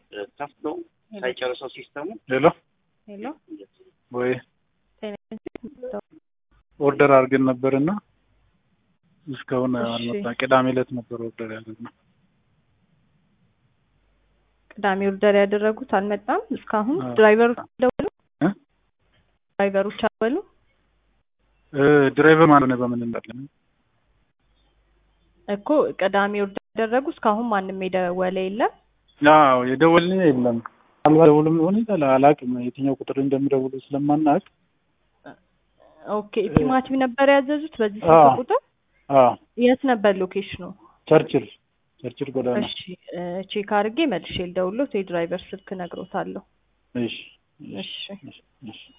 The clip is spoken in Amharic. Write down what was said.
ከፍቶ ሳይጨርሰው ሲስተሙ ሄሎ ሄሎ ወይ ጤና ኦርደር አድርገን ነበርና እስካሁን እሺ። አልመጣ። ቅዳሜ ዕለት ነበር ኦርደር ያደረግነው። ቅዳሜ ኦርደር ያደረጉት አልመጣም እስካሁን። አዎ። ድራይቨሮች ደወሉ? እ? ድራይቨሮች አልደወሉ? እ ድራይቨር ማለት ነው በምን እንዳለን እኮ ቅዳሜ ኦርደር ያደረጉ እስካሁን ማንም የደወለ የለም። ያው የደወልን የለም። ምናልባት ደውልም ሊሆን ይችላል አላውቅም። የትኛው ቁጥር እንደሚደውሉ ስለማናውቅ ኦኬ ቲማቲም ነበር ያዘዙት በዚህ አዎ። ስልክ ቁጥር? አዎ የት ነበር ሎኬሽኑ? ቸርችል ቸርችል ጎዳና እሺ እ ቼክ አድርጌ መልሼ ልደውልዎት የድራይቨር ስልክ እነግሮታለሁ። እሺ እሺ እሺ እሺ